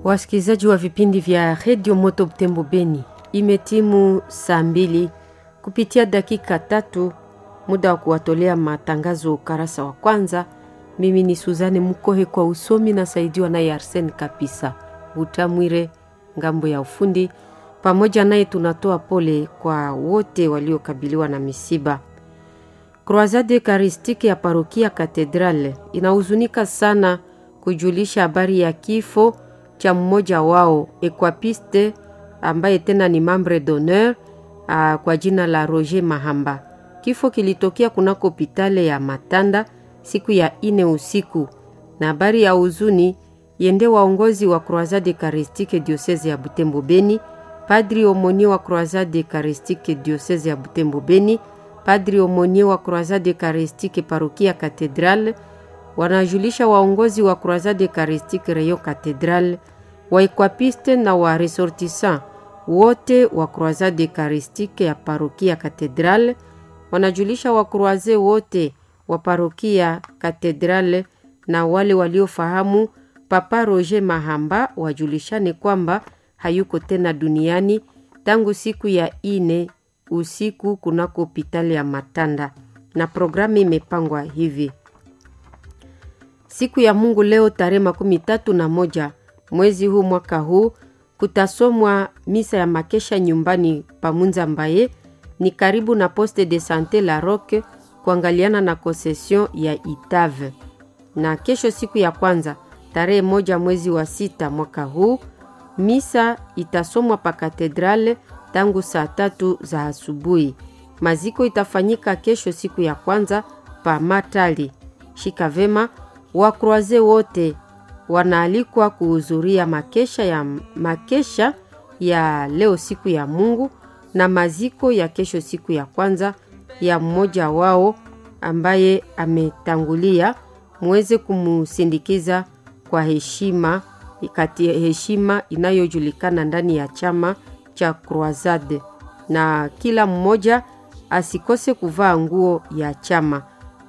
Wasikilizaji wa vipindi vya redio Moto Butembo Beni, imetimu saa mbili kupitia dakika tatu, muda wa kuwatolea matangazo ukarasa wa kwanza. Mimi ni Suzane Mukohe kwa usomi na saidiwa naye Arsen Kapisa Butamwire ngambo ya ufundi. Pamoja naye tunatoa pole kwa wote waliokabiliwa na misiba. Croisade Eucharistique ya parokia Katedrale inahuzunika sana kujulisha habari ya kifo cha mmoja wao equapiste ambaye tena ni membre d'honneur kwa jina la Roger Mahamba. Kifo kilitokea kunako hopitale ya Matanda siku ya ine usiku, na habari ya huzuni yende waongozi wa Croisade Eucharistique diocese ya Butembo Beni, padri omonie wa Croisade Eucharistique diocese ya Butembo Beni, padri omonie wa Croisade Eucharistique parokia Katedrale wanajulisha waongozi wa Croisade Eucharistique Rayon Cathedral, waekwapiste na wa resortissant wote wa Croisade Eucharistique ya parokia Cathedral, wanajulisha wakroaze wote wa parokia Cathedral na wale waliofahamu Papa Roger Mahamba wajulishane kwamba hayuko tena duniani tangu siku ya ine usiku kunako hopitali ya Matanda, na programu imepangwa hivi Siku ya Mungu leo tarehe makumi tatu na moja mwezi huu mwaka huu kutasomwa misa ya makesha nyumbani pamunza mbaye ni karibu na poste de sante la Roque kuangaliana na konsesion ya Itave. Na kesho siku ya kwanza tarehe moja mwezi wa sita mwaka huu misa itasomwa pa katedrale tangu saa tatu za asubuhi. Maziko itafanyika kesho siku ya kwanza pa Matali. Shika vema wakroaze wote wanaalikwa kuhudhuria makesha ya, makesha ya leo siku ya Mungu na maziko ya kesho siku ya kwanza ya mmoja wao ambaye ametangulia, muweze kumusindikiza kwa heshima kati heshima inayojulikana ndani ya chama cha Croisade, na kila mmoja asikose kuvaa nguo ya chama.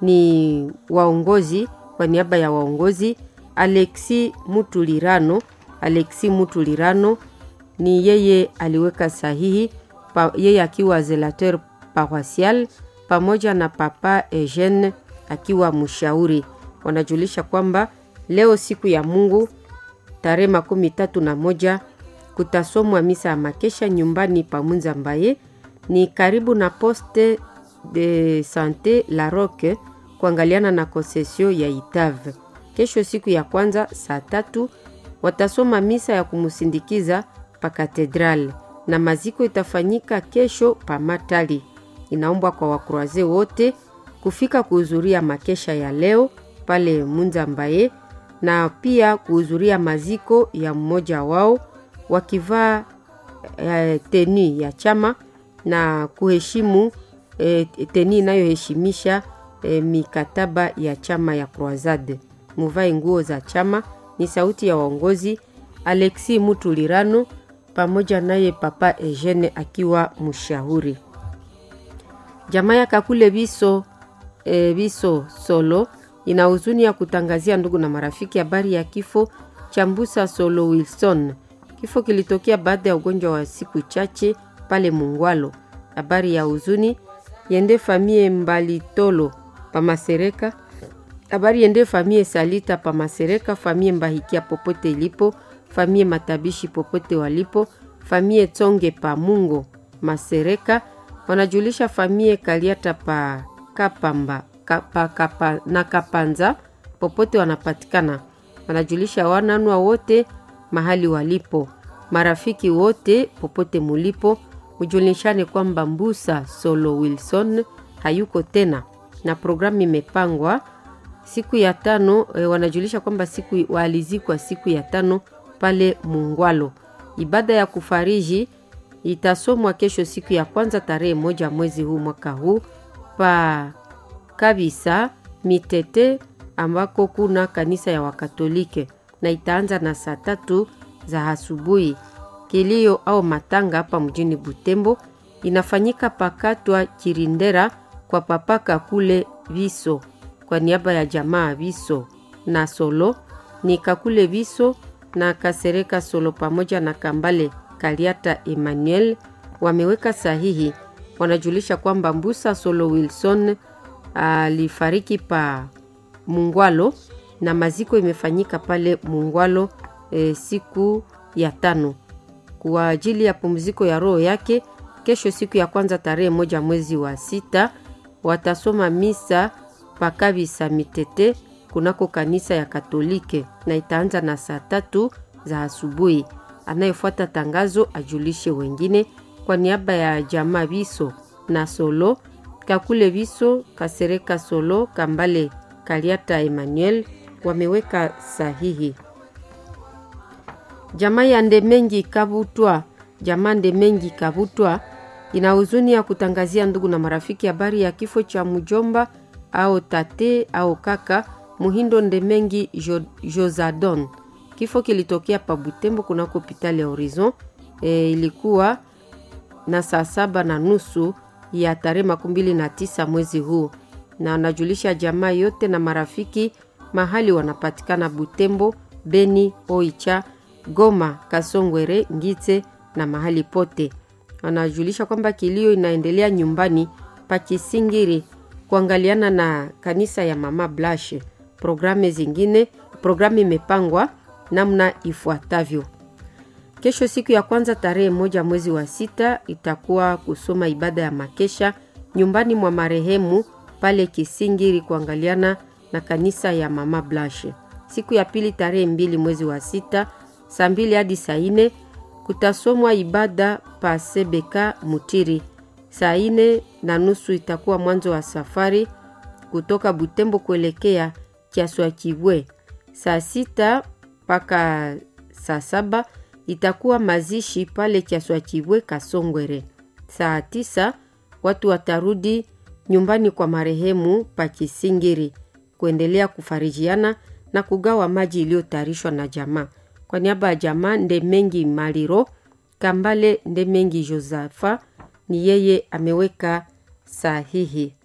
Ni waongozi kwa niaba ya waongozi Alexi Mutulirano. Alexi Mutulirano ni yeye aliweka sahihi pa, yeye akiwa zelateur paroisial pamoja na Papa Eugene akiwa mshauri. Wanajulisha kwamba leo siku ya Mungu tarehe makumi tatu na moja kutasomwa misa ya makesha nyumbani pamunza mbaye ni karibu na poste de sante la Roque kuangaliana na konsesio ya Itave. Kesho siku ya kwanza saa tatu watasoma misa ya kumusindikiza pa katedrale na maziko itafanyika kesho pa Matali. Inaombwa kwa wakroaze wote kufika kuhudhuria makesha ya leo pale Munza Mbaye na pia kuhudhuria maziko ya mmoja wao wakivaa eh, teni ya chama na kuheshimu eh, teni inayoheshimisha E, mikataba ya chama ya Croisade. Muvae nguo za chama. Ni sauti ya waongozi Alexi Mutulirano pamoja naye Papa Eugene akiwa mshauri. Jamaa ya Kakule Biso, e, Biso Solo ina huzuni ya kutangazia ndugu na marafiki habari ya kifo cha Mbusa Solo Wilson. Kifo kilitokea baada ya ugonjwa wa siku chache pale Mungwalo. Habari ya huzuni yende famie Mbalitolo pamasereka habari yende famie Salita pamasereka famie Mbahikia popote ilipo famie Matabishi popote walipo famie Tsonge pa Mungo Masereka wanajulisha famie Kaliata pa Kapamba kapa, kapa, na Kapanza popote wanapatikana. Wanajulisha wananwa wote mahali walipo, marafiki wote popote mulipo, mujulishane kwamba Mbusa Solo Wilson hayuko tena na programu imepangwa siku ya tano. E, wanajulisha kwamba siku waalizikwa siku ya tano pale Mungwalo. Ibada ya kufariji itasomwa kesho siku ya kwanza tarehe moja mwezi huu mwaka huu pa kabisa Mitete ambako kuna kanisa ya Wakatolike na itaanza na saa tatu za asubuhi. Kilio au matanga hapa mjini Butembo inafanyika pakatwa Kirindera kwa papaka kule Viso kwa niaba ya jamaa Viso na Solo ni Kakule Viso na Kasereka Solo pamoja na Kambale Kaliata Emmanuel wameweka sahihi. Wanajulisha kwamba Mbusa Solo Wilson alifariki pa Mungwalo na maziko imefanyika pale Mungwalo e, siku ya tano kwa ajili ya pumziko ya roho yake. Kesho siku ya kwanza tarehe moja mwezi wa sita watasoma misa pakabisa mitete kunako kanisa ya Katolike na itaanza na saa tatu za asubuhi. Anayefuata tangazo ajulishe wengine. Kwa niaba ya jamaa Biso na Solo Kakule Biso, Kasereka Solo, Kambale Kaliata Emmanuel wameweka sahihi. Jamaa ya Ndemengi Kabutwa, jamaa Ndemengi Kabutwa ina huzuni ya kutangazia ndugu na marafiki habari ya kifo cha mjomba au tate au kaka Muhindo Ndemengi jo, Josadon. Kifo kilitokea pa Butembo kunako hospitali ya Horizon. E, ilikuwa na saa saba na nusu ya tarehe makumi mbili na tisa mwezi huu, na wanajulisha jamaa yote na marafiki mahali wanapatikana Butembo, Beni, Oicha, Goma, Kasongwere, Ngite na mahali pote. Wanajulisha kwamba kilio inaendelea nyumbani pa Kisingiri kuangaliana na kanisa ya Mama Blashe. Programu zingine, programu imepangwa namna ifuatavyo. Kesho siku ya kwanza tarehe moja mwezi wa sita itakuwa kusoma ibada ya makesha nyumbani mwa marehemu pale Kisingiri kuangaliana na kanisa ya Mama Blashe. Siku ya pili tarehe mbili mwezi wa sita saa mbili hadi saa nne kutasomwa ibada pa Sebeka Mutiri. Saa nne na nusu itakuwa mwanzo wa safari kutoka Butembo kuelekea Kiaswakibwe. Saa sita mpaka saa saba itakuwa mazishi pale Kiaswakibwe Kasongwere. Saa tisa watu watarudi nyumbani kwa marehemu pa Kisingiri kuendelea kufarijiana na kugawa maji iliyotayarishwa na jamaa. Kwa niaba ya jamaa Ndemengi Maliro Kambale Ndemengi Josafa ni yeye ameweka sahihi.